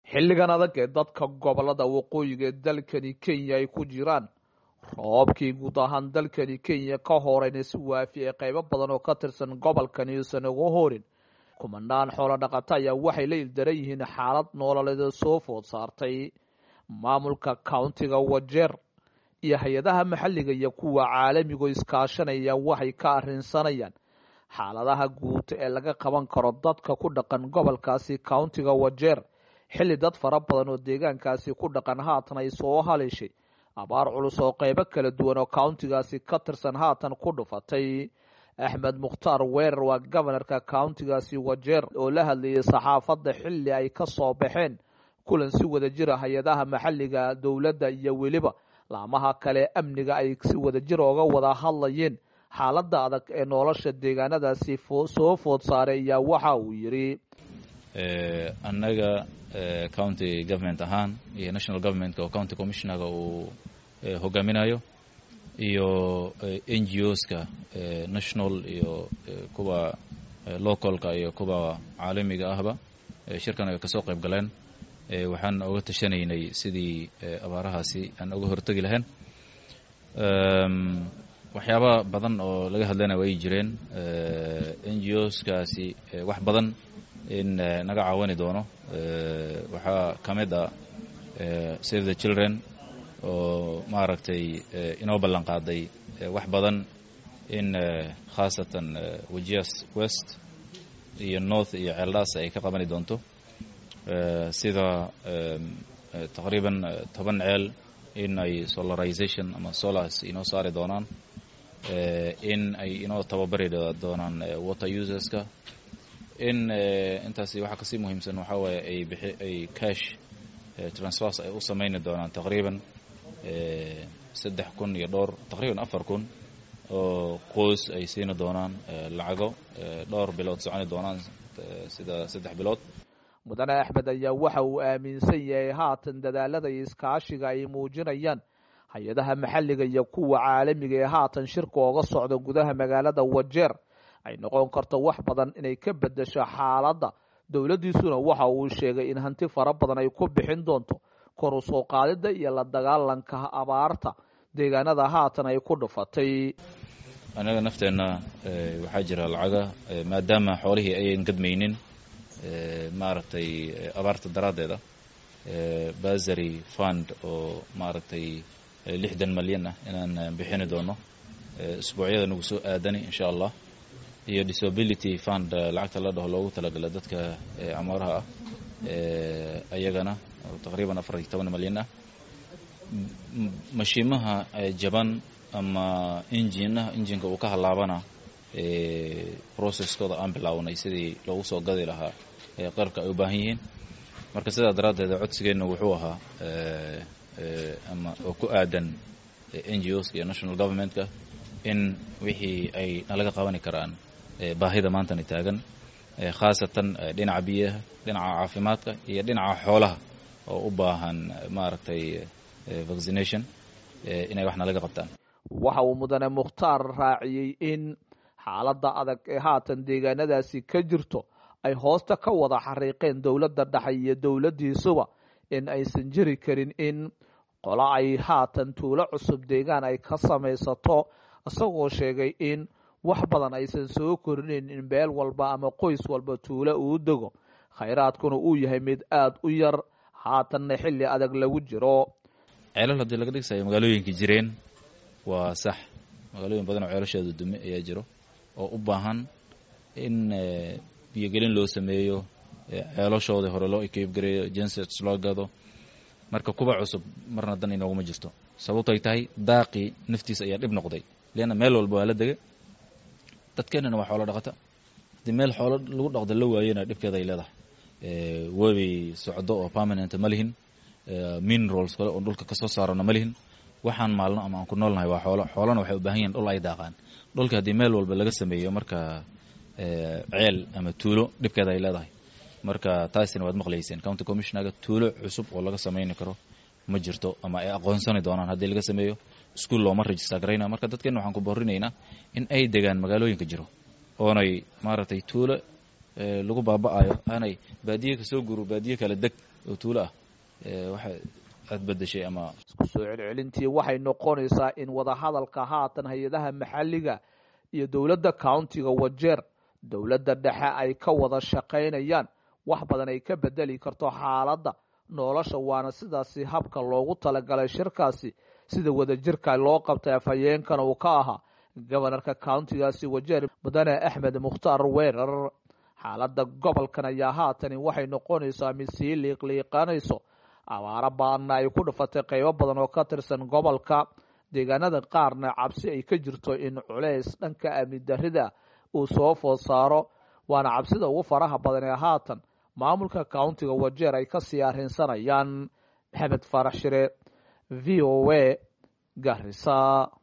xilligan adag ee dadka gobolada waqooyiga ee dalkani kenya ay ku jiraan roobkii guud ahaan dalkani kenya ka horeyna si waafi ee qaybo badan oo ka tirsan gobolkani uusan uga horin kumanaan xoolo dhaqata ayaa waxay la ildaran yihiin xaalad noololeed soo food saartay maamulka countiga wajeer iyo hay-adaha maxalliga iyo kuwa caalamigo iskaashanaya waxay ka arrinsanayaan xaaladaha guud ee laga qaban karo dadka ku dhaqan gobolkaasi countiga wajeer xilli dad fara badan oo deegaankaasi ku dhaqan haatan ay soo haleeshay abaar culus oo qaybo kala duwan oo countigaasi ka tirsan haatan ku dhufatay axmed mukhtaar weerar waa gobanarka countigaasi wajeer oo la hadlayay saxaafadda xilli ay ka soo baxeen kulan si wada jira hay-adaha maxalliga dowladda iyo weliba laamaha kale amniga ay si wada jir ooga wada hadlayeen xaaladda adag ee nolosha deegaanadaasi soo food saaray ayaa waxa uu yidhi annaga county government ahaan iyo national governmentka oo county commissionerga uu hogaaminayo iyo n g oska national iyo kuwa localka iyo kuwa caalamiga ahba shirkan ay kasoo qayb galeen waxaan oga tashanaynay sidii abaarahaasi aan oga hortegi lahayn waxyaaba badan oo laga hadlayna way jireen n g oskaasi wax badan in naga caawani doono waxaa ka mid a save the children oo maaragtay inoo ballan qaaday wax badan in khaasatan wajias west iyo north iyo ceeldhaas ay ka qabani doonto sida taqriiban toban ceel in ay solarization ama solars inoo saari doonaan in ay inoo tababari doonaan water userska in intaasi waxaa kasii muhiimsan waxaa waaye ay bixi ay cash transfers ay u samayni doonaan taqriiban saddex kun iyo dhowr taqriiban afar kun oo qoys ay siini doonaan lacago dhowr bilood soconi doonaan sida saddex bilood mudane axmed ayaa waxa uu aaminsan yahay haatan dadaalada iyo iskaashiga ay muujinayaan hay-adaha maxalliga iyo kuwa caalamiga ee haatan shirka ooga socda gudaha magaalada wajeer ay noqon karto wax badan inay ka bedesho xaaladda dowladdiisuna waxa uu sheegay in hanti fara badan ay ku bixin doonto kor u soo qaadidda iyo la dagaalanka abaarta deegaanada haatan ay ku dhufatay annaga nafteenna waxaa jira lacaga maadaama xoolihii ayan gadmaynin maaragtay abaarta daraaddeeda basary fund oo maaragtay lixdan malyan ah inaan bixini doono isbuucyada nagu soo aadani insha allah iyo disability fund lacagta la dhaho loogu talagala dadka camaaraha ah ayagana taqriiban afar iyo toban malyan ah mashiimaha jaban ama injinaha injinka uu ka halaabana processkooda aan bilaawnay sidii loogu soo gadi lahaa qarabka ay u baahan yihiin marka sidaa daraaddeed codsigeenna wuxuu ahaa ama oo ku aadan n g oska iyo national governmentka in wixii ay nalaga qabani karaan baahida maantana taagan khaasatan dhinaca biyaha dhinaca caafimaadka iyo dhinaca xoolaha oo u baahan maaragtay vaccination inay wax nalaga qabtaan waxa uu mudane mukhtaar raaciyey in xaaladda adag ee haatan deegaanadaasi ka jirto ay hoosta ka wada xariiqeen dowladda dhexe iyo dowladdiisuba in aysan jiri karin in qolo ay haatan tuulo cusub deegaan ay ka samaysato isagoo sheegay in wax badan aysan soo korinin in beel walba ama qoys walba tuulo uu dego khayraadkuna uu yahay mid aada u yar haatanna xilli adag lagu jiro ceelal haddii laga dhigsayo magaalooyinka jireen waa sax magaalooyin badan oo ceelashooda dume ayaa jiro oo u baahan in biyogelin loo sameeyo ceelashoodii hore loo ekeybgareeyo jensets loo gado marka kuba cusub marna dan inooguma jirto sababto ay tahay daaqii naftiisa ayaa dhib noqday leanna meel walba waa la dega dadkeenana waa xoolo dhaqata haddii meel xoolo lagu dhaqda la waayena dhibkeeda ay leedahay webi socdo oo permanent ma lihin minerals kale oo dhulka kasoo saarana ma lihin waxaan maalno ama aan ku noolnahay waa xoolo xoolana waxay u baahan yihin dhul ay daaqaan dhulka haddii meel walba laga sameeyo marka ceel ama tuulo dhibkeeda ay leedahay marka taasina waad maqlayseen county commissionerga tuulo cusub oo laga samayni karo ma jirto ama ay aqoonsani doonaan haddii laga sameeyo iskuol looma register garayna marka dadkeena waxaan ku boorinaynaa in ay degaan magaalooyinka jiro oonay maaragtay tuulo lagu baaba'ayo aanay baadiye kasoo guro baadiye kale deg oo tuulo ah waxa aad bedeshay ama isku soo celcelintii waxay noqonaysaa in wadahadalka haatan hay-adaha maxalliga iyo dowladda countiga wajeer dowladda dhexe ay ka wada shaqaynayaan wax badan ay ka bedeli karto xaaladda nolosha waana sidaasi habka loogu talagalay shirkaasi sida wadajirka loo qabtay afhayeenkana uu ka ahaa gobanarka countigaasi wajeer mudane axmed mukhtaar weerar xaaladda gobolkan ayaa haatani waxay noqonaysaa mid sii liiqliiqanayso abaaro baanna ay ku dhufatay qaybo badan oo ka tirsan gobolka deegaanada qaarna cabsi ay ka jirto in culeys dhanka amni darrida uu soo food saaro waana cabsida ugu faraha badan ee haatan maamulka countiga wajeer ay kasii arrinsanayaan maxamed faarax shire v o a garisa